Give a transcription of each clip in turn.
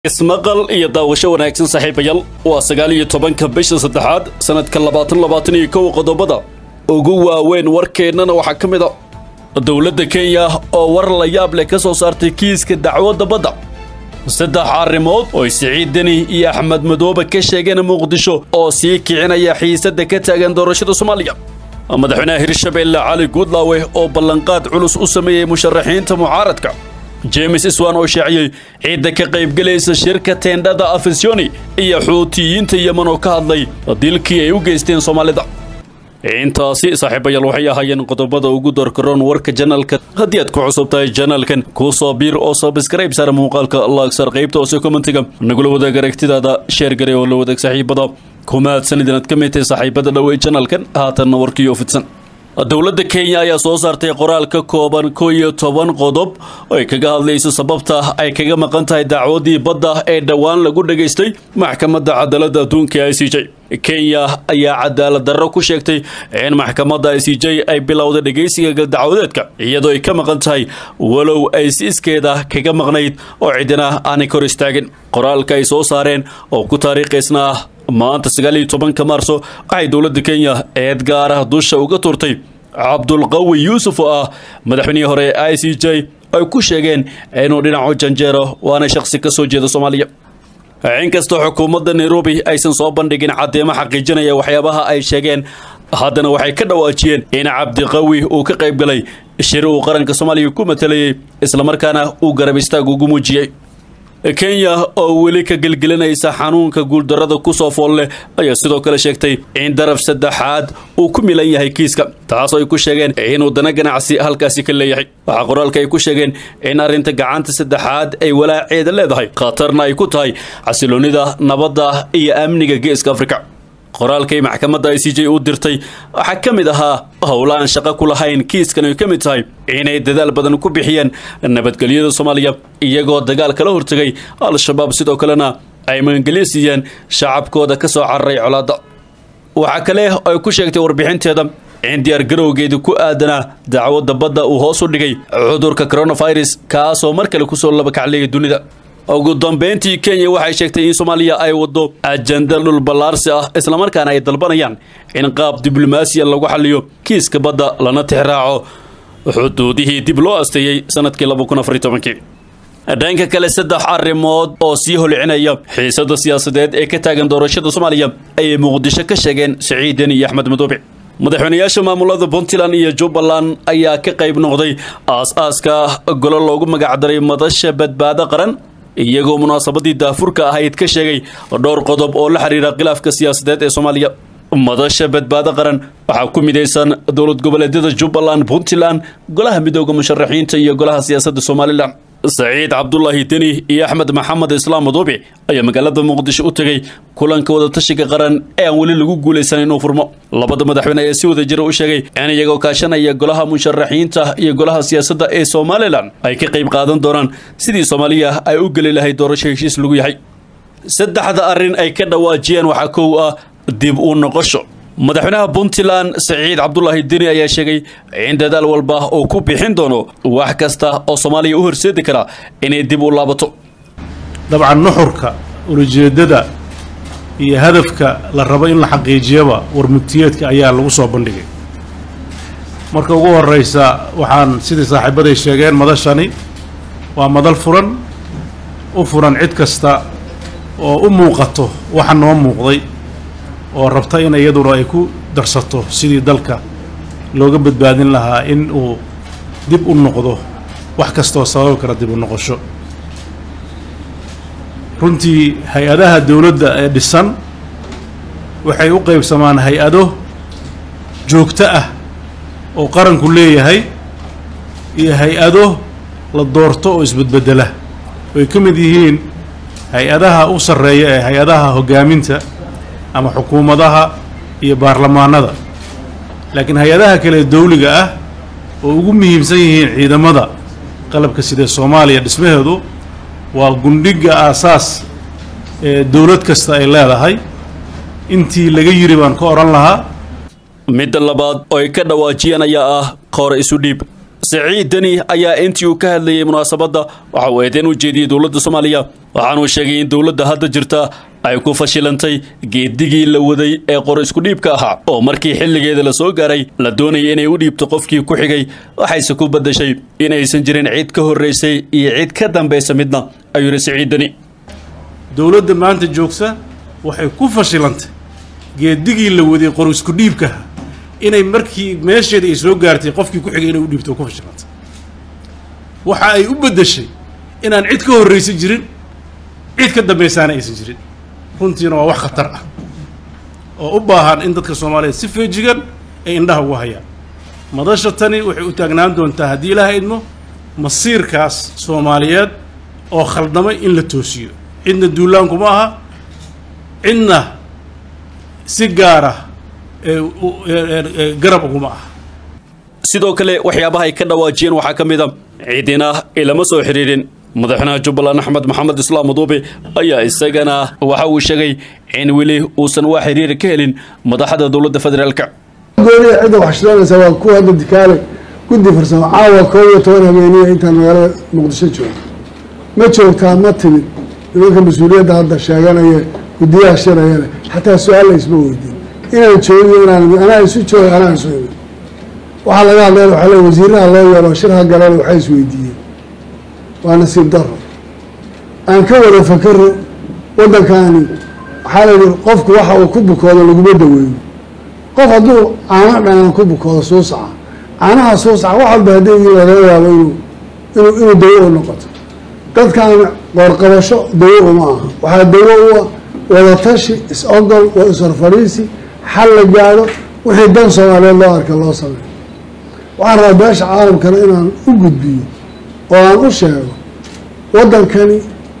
ismaqal iyo daawasho wanaagsan saaxiibayaal waa sagaal iyo tobanka bisha saddexaad sanadka labaatan labaatan iyo kow qodobada ugu waaweyn warkeennana waxaa ka mid a dowladda kenya oo war la yaab leh ka soo saartay kiiska dacwadda badda saddex arrimood oo siciid deni iyo axmed madoobe ka sheegeen muqdisho oo sii kicinaya xiisadda ka taagan doorashada soomaaliya madaxweynaha hirshabeelle cali guudlaawe oo ballanqaad culus u sameeyey musharaxiinta mucaaradka james iswan oo shaaciyey ciidda ka qaybgelaysa shirka teendhada afisiyoni iyo xuutiyiinta yeman oo ka hadlay dilkii ay u geysteen soomaalida intaasi saaxiibayaal waxay ahaayeen qodobada ugu doorkaroon warka janalka haddii aad ku cusub tahay janalkan kuu soo biir oo sabskrayb saar muuqaalka laagsar qaybta hoose kommentiga nagula wadaag aragtidaada sheer gare oo la wadaag saaxiibada kumaadsan idinaad ka mid tahay saaxiibada dhowey janalkan haatanna warkiioo fidsan dowladda kenya ayaa soo saartay qoraal ka kooban kow iyo toban qodob ay kaga hadlayso sababta ay kaga maqan tahay dacwadii badda ee dhowaan lagu dhagaystay maxkamadda cadaaladda adduunka i c j kenya ayaa cadaalad darro ku sheegtay in maxkamadda i c j ay bilowday dhegaysiga galdacwadeedka iyadoo ay ka maqan tahay walow ay si iskeeda kaga maqnayd oo cidina aanay kor istaagin qoraalka ay soo saareen oo ku taariikhaysna ah maanta sagaal iyo tobanka maarso waxay dowladda kenya eed gaar ah dusha uga turtay cabdulqawi yuusuf oo ah madaxweynihii hore ee i c j ay ku sheegeen inuu dhinacu janjeero waana shakhsi ka soo jeeda soomaaliya inkastoo xukuumadda nairobi aysan soo bandhigin caddeemo xaqiijinaya waxyaabaha ay sheegeen haddana waxay ka dhawaajiyeen in cabdiqawi uu ka qayb galay shir uu qaranka soomaaliya ku matalayey islamarkaana uu garab istaag ugu muujiyey kenya oo weli ka gelgelinaysa xanuunka guuldarrada ku soo fool leh ayaa sidoo kale sheegtay in daraf saddexaad uu ku milan yahay kiiska taasoo ay ku sheegeen inuu dana ganacsi halkaasi ka leeyahay waxaa qoraalka ay ku sheegeen in arrinta gacanta saddexaad ay walaaceeda leedahay khatarna ay ku tahay xasiloonnida nabadda iyo amniga geeska afrika qoraalkay maxkamadda i c j u dirtay waxaa ka mid ahaa howla aan shaqo ku lahayn kiiskan ay ka mid tahay inay dadaal badan ku bixiyeen nabadgelyada soomaaliya iyagoo dagaal kala hortegay al-shabaab sidoo kalena ay magangelyo siiyeen shacabkooda ka soo cararay colaadda waxaa kale ay ku sheegtay warbixinteeda in diyaar garowgeeda ku aadanaa dacwadda badda uu hoos u dhigay cudurka coronavirus kaasoo mar kale kusoo labakacleeyay dunida ugu dambeyntii kenya waxay sheegtay in soomaaliya ay waddo ajanda dhul ballaarsi ah islamarkaana ay dalbanayaan in qaab diblomaasiya lagu xaliyo kiiska badda lana tixraaco xuduudihii dib loo asteeyey sanadkii dhanka kale saddex arrimood oo sii holcinaya xiisada siyaasadeed ee ka taagan doorashada soomaaliya ayay muqdisho ka sheegeen siciid deni iyo axmed madoobe madaxweynayaasha maamulada puntland iyo jubbaland ayaa ka qayb noqday aas-aaska golo loogu magacdaray madasha badbaado qaran iyagoo munaasabadii daafurka ahayd ka sheegay dhowr qodob oo la xiriira khilaafka siyaasadeed ee soomaaliya madasha badbaado qaran waxaa ku midaysan dowlad goboleedyada jubbaland puntland golaha midooda musharaxiinta iyo golaha siyaasadda somalilan saciid cabdulaahi deni iyo axmed maxamed islaam madoobe ayaa magaalada muqdisho u tegey kulanka wadatashiga qaran ee aan weli lagu guulaysan inuu furmo labada madaxweyne ayaa si wada jira u sheegay in iyagoo kaashanaya golaha musharaxiinta iyo golaha siyaasadda ee somalilan ay ka qayb qaadan doonaan sidii soomaaliya ay u geli lahayd doorasho heshiis lagu yahay saddexda arrin ay ka dhawaajiyeen waxaa kow ah dib u noqosho madaxweynaha puntland saciid cabdulaahi deni ayaa sheegay in dadaal walba uu ku bixin doono wax kasta oo soomaaliya u horseedi kara inay dib u laabato dabcan nuxurka ulajeeddada iyo hadafka la rabo in la xaqiijiyaba warmugtiyeedka ayaa lagu soo bandhigay marka ugu horraysa waxaan sidii saaxiibaday sheegeen madashani waa madal furan u furan cid kasta oo u muuqato waxa noo muuqday oo rabta in iyaduna ay ku darsato sidii dalka looga badbaadin lahaa in uu dib u noqdo wax kastaoo sababi kara dib u noqosho runtii hay-adaha dowladda ee dhisan waxay u qaybsamaan hay-ado joogto ah oo qaranku leeyahay iyo hay-ado la doorto oo isbedbeddela oy ka mid yihiin hay-adaha u sarreeya ee hay-adaha hoggaaminta ama xukuumadaha iyo baarlamaanada laakiin hay-adaha kale dawliga ah oo ugu muhiimsan yihiin ciidamada qalabka sida soomaaliya dhismaheedu waa gundhigga aasaas ee dowlad kasta ay leedahay intii laga yiri baan ka odhan lahaa midda labaad oo ay ka dhawaajiyeen ayaa ah qoore isu dhiib siciid deni ayaa intii uu ka hadlayay munaasabadda waxa uu eedeyn u jeediyey dowladda soomaaliya waxaanuu sheegay in dowladda hadda jirta ay ku fashilantay geedigii la waday ee qor isku dhiibka ahaa oo markii xilligeeda la soo gaaray la doonayay inay u dhiibto qofkii ku xigay waxayse ku beddashay in aysan jirin cid ka horraysay iyo cid ka dambaysa midna ayuu yidhi siciid deni dowladda maanta joogsa waxay ku fashilantay geedigii la waday qor isku dhiibkaha inay markii meesheeda ay soo gaartay qofkii ku xigay inay u dhiibto ku fashilantay waxa ay u beddeshay inaan cid ka horraysan jirin cid ka dambaysaana aysan jirin runtiina waa wax khatar ah oo u baahan in dadka soomaaliyeed si feejigan ay indhaha ugu hayaan madasha tani waxay u taagnaan doontaa haddii ilaaha idmo masiirkaas soomaaliyeed oo khaldamay in la toosiyo cidna duulaanku ma aha cidna si gaara garab uguma aha sidoo kale waxyaabaha ay ka dhawaajiyeen waxaa ka mid a ciidina ilama soo xidhiidhin madaxweynaha jubbaland axmed maxamed islaam maduube ayaa isagana waxa uu sheegay in weli uusan waa xiriir ka helin madaxda dowladda federaalka gooniya cidda wax shidhanaysa waa kuwa hadda dikaale guddi farsamo caawa koob iyo toban habeeniya intaan magaalada muqdisho joogo ma joogtaa ma timid nimanka mas-uuliyadda hadda sheeganaya guddiyaha shirayale xataa su-aal la isma weydiin inaan joogiyo inaan anaa isu jooga anaa isu imid waxaa laga hadlaya waxaa le wasiiraha loo yeelo shirha galeen waxay isweydiiyeen waa nasiib daro aan ka wada fakaro waddankaani waxaa la yidhi qofku waxa uu ku bukoodo laguma daweeyo qof hadduu caano dhanaan ku bukoodo suusaca caanaha suusaca wax walba haddii laga yaabo inuu inuu inuu dawo u noqoto dadkan qoorqabasho dawo uma aha waxaa dawo u ah wadatashi is-ogol waa is-horfadhiisi xal la gaadho wixii dan soomaaliyeed loo arka loo sameeyo waxaan rabaa beesha caalamkana inaan u gudbiyo oo aan u sheego waddankani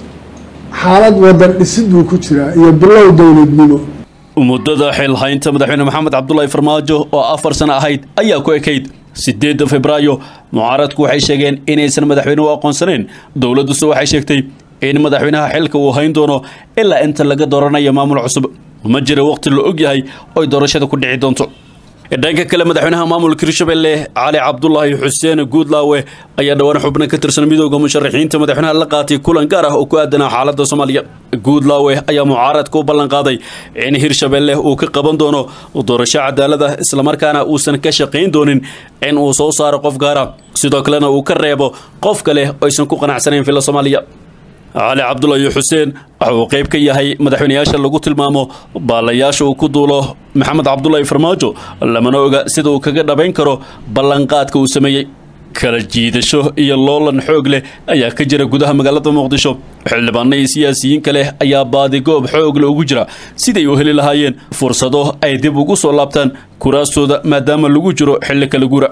xaalad waddan dhisid buu ku jiraa iyo bilow dowladnimo muddada xilhaynta madaxweyne maxamed cabdulaahi farmaajo oo afar sano ahayd ayaa ku ekayd sideedda febraayo mucaaradku waxay sheegeen inaysan madaxweynuhu aqoonsanayn dowladduse waxay sheegtay in madaxweynaha xilka uu hayn doono ilaa inta laga dooranayo maamul cusub ma jira waqti la og yahay oy doorashada ku dhici doonto dhanka kale madaxweynaha maamulka hirshabelle cali cabdulaahi xuseen guudlaawe ayaa dhowaan xubno ka tirsan midooda musharaxiinta madaxweynaha la qaatay kulan gaar ah oo ku aadanaa xaaladda soomaaliya guudlaawe ayaa mucaaradka u ballan qaaday in hirshabelle uu ka qaban doono doorasho cadaalad ah islamarkaana uusan ka shaqayn doonin in uu soo saaro qof gaara sidoo kalena uu ka reebo qof kale oysan ku qanacsanayn filla soomaaliya cali cabdulaahi xuseen waxa uu qayb ka yahay madaxweyneyaasha lagu tilmaamo baalayaasha uu ku duulo maxamed cabdulaahi farmaajo lamana oga sida uu kaga dhabayn karo ballanqaadka uu sameeyey kala jiidasho iyo loolan xoog leh ayaa ka jira gudaha magaalada muqdisho xildhibaano iyo siyaasiyiin kale ayaa baadigoob xoogle ugu jira siday u heli lahaayeen fursado ay dib ugu soo laabtaan kuraastooda maadaama lagu jiro xilli kala guura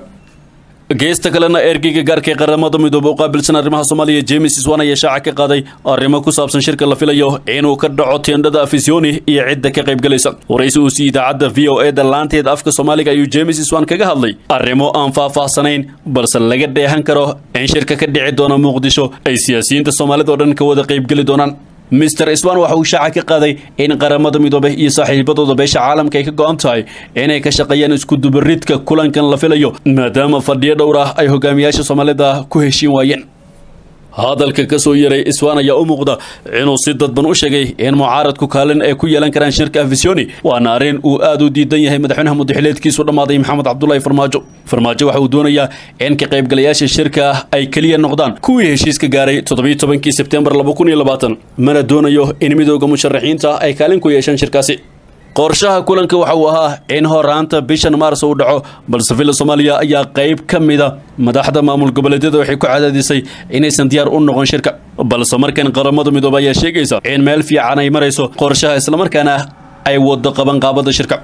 geesta kalena ergeyga gaarka ee qaramada midoobe u qaabilsan arrimaha soomaaliya james iswan ayaa shaaca ka qaaday arrimo ku saabsan shirka la filayo inuu ka dhaco teendhada afisioni iyo cidda ka qaybgalaysa waraysi uu si idaacadda v o e da laanteed afka soomaaliga ayuu james iswan kaga hadlay arrimo aan faahfaahsanayn balse laga dheehan karo in shirka ka dhici doona muqdisho ay siyaasiyiinta soomaalida oo dhan ka wada qaybgeli doonaan mister iswan waxa uu shaaca ka qaaday in qaramada midoobe iyo saaxiibadooda beesha caalamka ay ka go-an tahay inay ka shaqeeyaan iskudubaridka kulankan la filayo maadaama fadhiyo dhowr ah ay hogaamiyaasha soomaalida ku heshiin waayeen hadalka ka soo yaray iswan ayaa u muuqda inuu si dadban u sheegay in mucaaradku kaalin ay ku yeelan karaan shirka afisioni waana arrin uu aad u diidan yahay madaxweynaha mudaxileedkiisu dhammaaday maxamed cabdulaahi farmaajo farmaajo waxa uu doonayaa in ka qaybgalayaasha shirka ay keliya noqdaan kuwii heshiiska gaaray toddobiyo tobankii sebtembar laba kun iyo labaatan mana doonayo in midooda musharaxiinta ay kaalin ku yeeshaan shirkaasi qorshaha kulanka waxa uu ahaa in horaanta bishan maars uu dhaco balse villa soomaaliya ayaa qayb ka mida madaxda maamul goboleedyada waxay ku cadaadisay inaysan diyaar u noqon shirka balse markan qaramada midoobe ayaa sheegaysa in meel fiican ay marayso qorshaha islamarkaana ay wado qabanqaabada shirka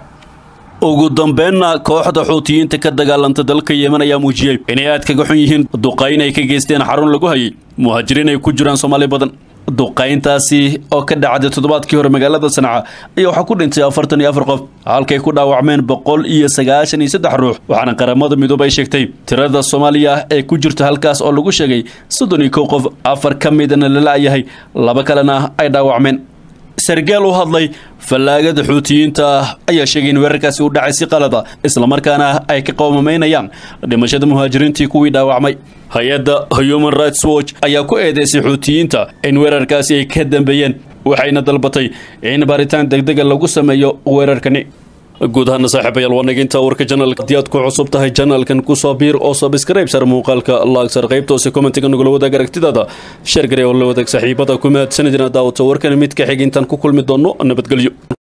ugu dambeynna kooxda xuutiyiinta ka dagaalanta dalka yemen ayaa muujiyey inay aad kaga xun yihiin duqayn ay ka geysteen xarun lagu hayay muhaajiriin ay ku jiraan soomaali badan duqayntaasi oo ka dhacday toddobaadkii hore magaalada sanca ayaa waxaa ku dhintay afartan iyo afar qof halkay ku dhaawacmeen boqol iyo sagaashan iyo saddex ruux waxaana qaramada midoobe ay sheegtay tirada soomaaliya ee ku jirta halkaas oo lagu sheegay soddon iyo kow qof afar ka midana la la-yahay laba kalena ay dhaawacmeen sargaal u hadlay fallaagada xuutiyiinta ah ayaa sheegay in weerarkaasi u dhacay si qalada islamarkaana ay ka qowmamaynayaan dhimashada muhaajiriintii kuwii dhaawacmay hay-adda human rights watch ayaa ku eedeysay xuutiyiinta in weerarkaasi ay ka dambeeyeen waxayna dalbatay in baaritaan degdega lagu sameeyo weerarkani guud ahaana saaxiibayaal waa naginta warka janalka haddii aad ku cusub tahay janalkan kusoo biir oo sabskrayb sar muuqaalka laagsar qaybta hoose commentiga nagula wadaag aragtidaada sheer garee oo la wadaag saaxiibada ku mahadsanidina daawata warkan mid ka xig intaan ku kulmi doonno nabadgelyo